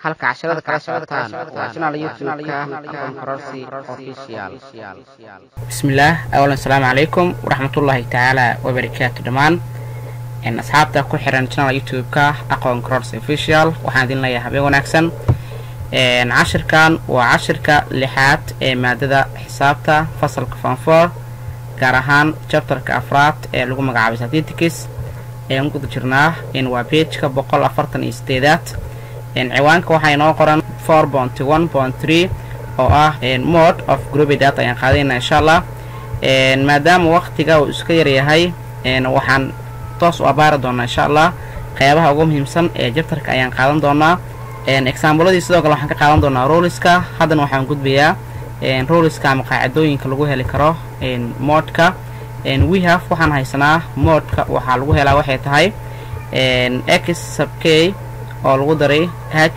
halka casharada kala socotaan waa channel youtube-ka aqoon kororsi official bismillaah awalan asalaamu calaykum waraxmatullaahi tacaala wabarakaatu dhammaan asxaabta ku xiran channel youtube-ka aqoon kororsi official waxaan idin leeyahay habeen wanaagsan cashirkan waa cashirka lixaad ee maadada xisaabta fasalka fanfor gaar ahaan chapterka afraad ee lagu magacaabay statistics ayaan guda jirnaa waa pageka boqol afartan iyo sideedaad ciwaanka waxaa inoo qoran four bonty one bont three oo ah mode of groupy data ayaan qaadayna insha allah maadaama waktiga uu iska yaryahay waxaan toos u abaari doonaa insha allah qeybaha ugu muhiimsan ee jabtarka ayaan qaadan doonaa exaambuladii sidoo kale waxaan ka qaadan doonaa roliska haddana waxaan gudbayaa roliska ama qaacidooyinka lagu heli karo moodka wehaf waxaan haysanaa moodka waxaa lagu helaa waxay tahay x sub k oo lagu daray h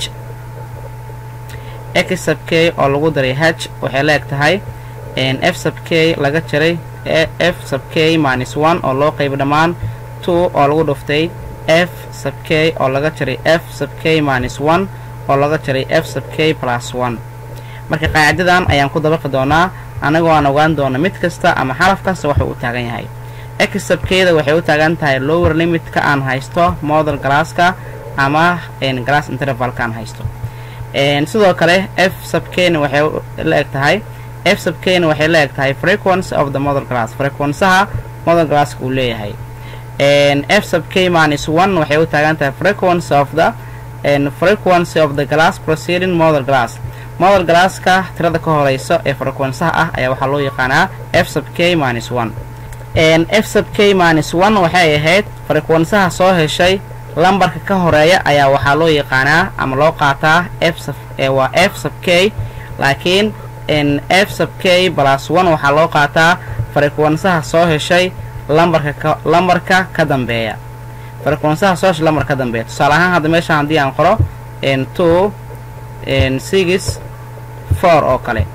x sub k oo lagu daray h waxay la eg tahay f sub k laga jaray f sub k minus one oo loo qaybo dhammaan two oo lagu dhuftay f sub k oo laga jaray f sub k minus one oo laga jaray f sub k plus one marka qaacidadan ayaan ku dabaqi doonaa annagoo aan ogaan doona mid kasta ama xaraf kasta waxuu u taagan yahay x sub kda waxay u taagan tahay lower limitka aan haysto model galaaska ama glass intervalka aan haysto sidoo kale f sub kna waxay la eg tahay f sub kna waxay la eg tahay frequency of the model glass frequensaha model glasska uu leeyahay f sub k minus one waxay u taagan tahay frequency of the frequency of the glass proceeding model glass model glasska tirada ka horeyso ee frequensaha ah ayaa waxaa loo yaqaanaa f sub k minus one f sub k minus one waxay ahayd frequensaha soo heshay lambarka ka horeeya ayaa waxaa loo yaqaanaa ama loo qaataa f sub waa f sub k laakiin f sub k plus one waxaa loo qaataa frequensaha soo heshay lambarka lambarka ka dambeeya frequensaha soo heshay lambarka ka dambeeya tusaale ahaan hadda meeshaan haddii aan qoro two six four oo kale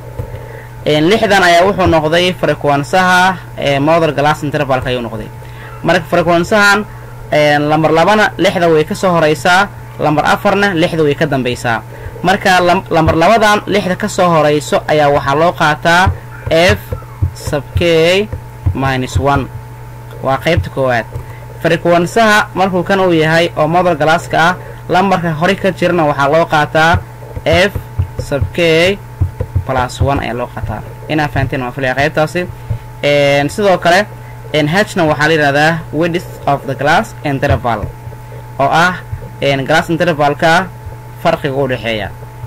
lixdan ayaa wuxuu noqday frequensaha model glass intervalka ayuu noqday marka frequensahan lambar labana lixda way ka soo horeysaa lambar afarna lixda way ka dambeysaa marka lambar labadan lixda ka soo horeyso ayaa waxaa loo qaataa f sub k minus one waa qaybta koowaad frequensaha markuu kan uu yahay oo model galaaska ah lambarka hore ka jirana waxaa loo qaataa f sub k plus one ayaa loo qaataa inaa fahanteen waan filaya qaybtaasi sidoo kale hna waxaa la yidhahdaa width of the glass interval oo ah glass intervalka farqiga u dhexeeya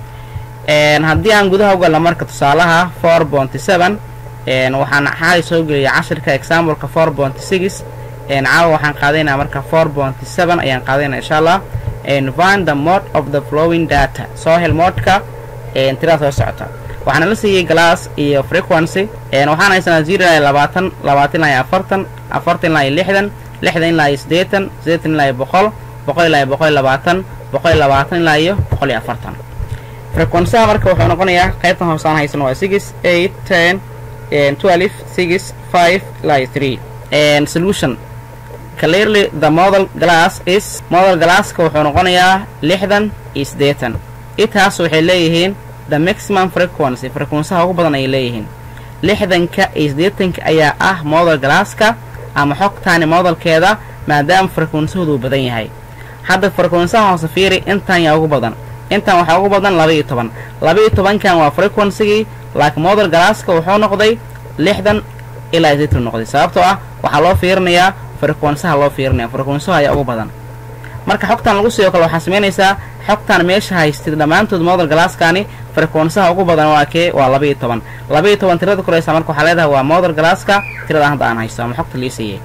haddii aan gudaha ugalla marka tusaalaha four bonty seven waxaan xaali soo geliya cashirka exampleka four bonty six caawa waxaan qaadaynaa marka four bonty seven ayaan qaadaynaa insha allah find the mode of the flowing data soo hel moodka tirada soo socota waxaana la siiyey glass iyo frequency waxaan haysanaa zero ilaa labaatan labaatan ilaa iyo afartan afartan ilaa iyo lixdan lixdan ilaa iyo siddeetan siddeetan ilaa iyo boqol boqol ilaa iyo boqol iyo labaatan boqol iyo labaatan ilaa iyo boqol iyo afartan frequensaha marka wuxuu noqonayaa qaybtan hoosaan haysano waa six eight ten twelve six five ilaa iyo three solution clearly the model glass is model glasska wuxuu noqonayaa lixdan iyo siddeetan itaas waxay leeyihiin the maximum frequency frequensaha ugu badan ayay leeyihiin lixdanka iyo siddeetanka ayaa ah model galaaska ama xogtaani modelkeeda maadaama frequensahoodu uu badan yahay hadda frequensaha hoose fiiri intan yaa ugu badan intan waxaa ugu badan laba iyo toban laba iyo tobankan waa frequensigii laakiin model galaaska wuxuu noqday lixdan ilaa siddeetan noqday sababtoo ah waxaa loo fiirinayaa frequensaha loo fiirinaya frequensaha ayaa ugu badan marka xogtan lagu siiyo kale waxaa samaynaysaa xogtan meesha haystid dhammaantood model galaaskani frequensaha ugu badan waa kee waa laba iyo toban laba iyo toban tirada koreysa marka waxaa leedahay waa model galaaska tirada hadda aan haysto ama xogta lii siiyey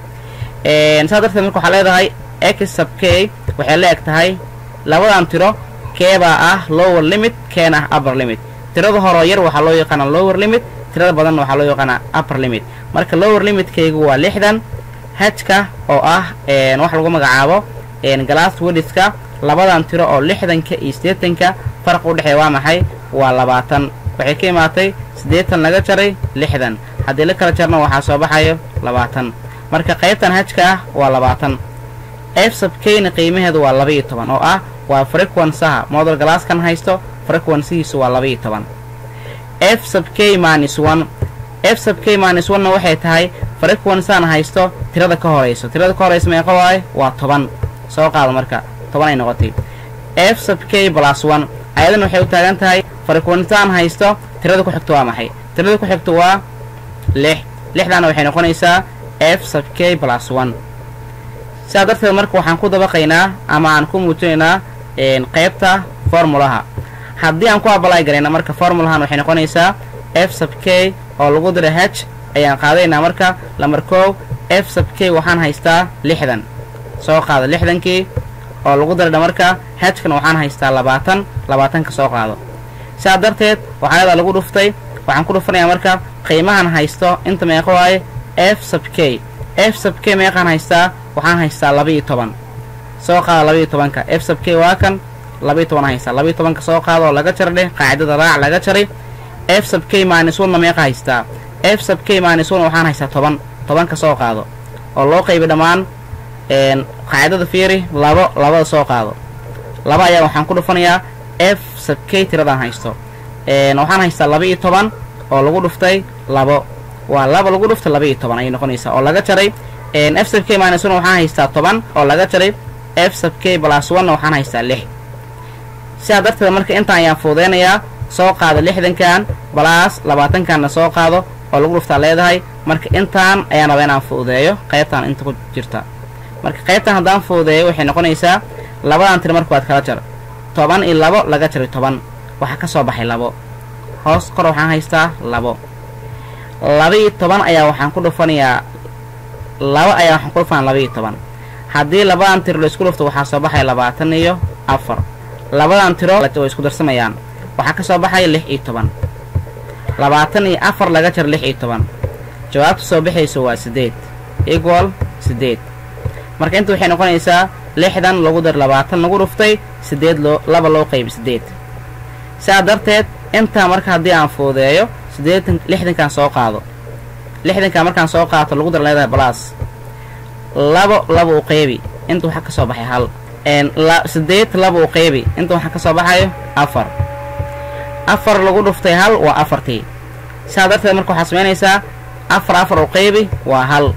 saa darteed marka waxaa leedahay x sub k waxay la eg tahay labadan tiro keebaa ah lower limit keena ah upper limit tirada horoo yar waxaa loo yaqaanaa lower limit tirada badanna waxaa loo yaqaanaa upper limit marka lower limitkaygu waa lixdan hajka oo ah wax lagu magacaabo glass wedhiska labadan tiro oo lixdanka iyo siddeetanka faraq u dhexeeya waa maxay waa labaatan waxay ka imaatay siddeetan laga jaray lixdan haddii la kala jarna waxaa soo baxayo labaatan marka qaybtan hajka ah waa labaatan f sub keyna qiimaheedu waa laba iyo toban oo ah waa frequensaha model galaaskan haysto frequensihiisu waa labaiyo toban f sub k minus one f sub k minus one-na waxay tahay frequensan haysto tirada ka horayso tirada ka horaysa meeqa waaye waa toban soo qaado marka toban ay noqotay f sub k plus one ayadana waxay u taagan tahay frequensan haysto tirada ku xigto waa maxay tirada ku xigto waa lix lixdaana waxay noqonaysaa f sub k plus one sidaa darteed marka waxaan ku dabaqaynaa ama aan ku muujinaynaa qaybta formulaha haddii aan ku abalay garayna marka formulahan waxay noqonaysaa f sub k oo lagu dira h ayaan qaadaynaa marka lamar koow f sub k waxaan haystaa lixdan soo qaado lixdankii oo lagu diradha marka hkan waxaan haystaa labaatan labaatanka soo qaado sidaa darteed waxaayadaa lagu dhuftay waxaan ku dhufanayaa marka qiimahan haysto inta meeqa waaye f sub k f sub k meeqaan haystaa waxaan haystaa labaiyo toban soo qaado labaiyo tobanka f sub k waa kan labaiyo toban haystaa labaiyo tobanka soo qaado oo laga jar dheh qaacidada raac laga jaray f sub k minus one-na meeqa haystaa f sub k minus one waxaan haystaa toban tobanka soo qaado oo loo qaybi dhammaan qaacidada fiiri labo labada soo qaado laba ayaa waxaan ku dhufanayaa f sub k tiradaan haysto waxaan haystaa laba-iyo toban oo lagu dhuftay labo waa laba lagu dhuftay laba-iyo toban ayay noqonaysaa oo laga jaray f sub k minus one waxaan haystaa toban oo laga jaray f sub k plus one-na waxaan haystaa lix sidaa darteed marka intaan ayaan fuudeynayaa soo qaado lixdankan balaas labaatankanna soo qaado oo lagu dhuftaa leedahay marka intaan ayaan raba inaan fuudeeyo qaybtaan inta ku jirta marka qaybtan haddaan fuudeeyo waxay noqonaysaa labadan tir marka waad kala jar toban iyo labo laga jaray toban waxaa ka soo baxay labo hoos kor waxaan haystaa labo laba-iyo toban ayaa waxaan ku dhufanayaa laba ayaa waxaan ku dhufanaya laba-iyo toban haddii labadan tiro la isku dhufto waxaa soo baxaya labaatan iyo afar labadan tiro way isku darsamayaan waxaa ka soo baxaya lix iyo toban labaatan iyo afar laga jar lix iyo toban jawaabta soo baxayso waa siddeed equal siddeed marka inta waxay noqonaysaa lixdan lagu dar labaatan lagu dhuftay siddeed loo laba loo qaybi siddeed sidaa darteed intaa marka haddii aan fuudeeyo siddeetan lixdankan soo qaado lixdankan markaan soo qaato lagu dar leedahay balaas labo laba u qaybi inta waxaa ka soo baxay hal siddeed laba u qaybi inta waxaa ka soo baxayo afar afar lagu dhuftay hal waa afartii sidaa darteed marka waxaad samaynaysaa afar afar u qaybi waa hal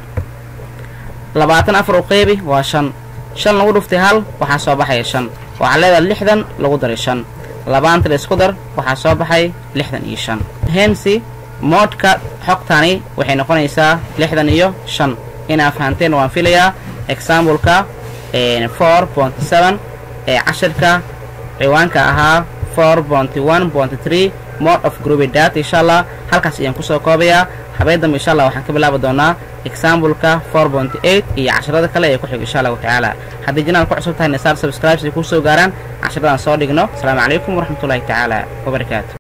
labaatan afar u qaybi waa shan shan lagu dhuftay hal waxaa soo baxaya shan waxaa leedahay lixdan lagu daray shan labaanta la isku dar waxaa soo baxay lixdan iyo shan hensi moodhka xogtani waxay noqonaysaa lixdan iyo shan inaa fahanteen waan filayaa exambleka four point seven ee cashirka ciwaanka ahaa four ponty one ponty three mode of groupy data insha allah halkaas ayaan kusoo koobayaa habeen dambe insha allah waxaan ka bilaabi doonaa exambleka four ponty eight iyo casharada kale ee ku xig insha allahu tacaala haddii janaal ku cusub tahay nasaar subscribes ay kusoo gaaraan casharadan soo dhigno asalaamu calaykum waraxmatullahi tacaala wabarakaatu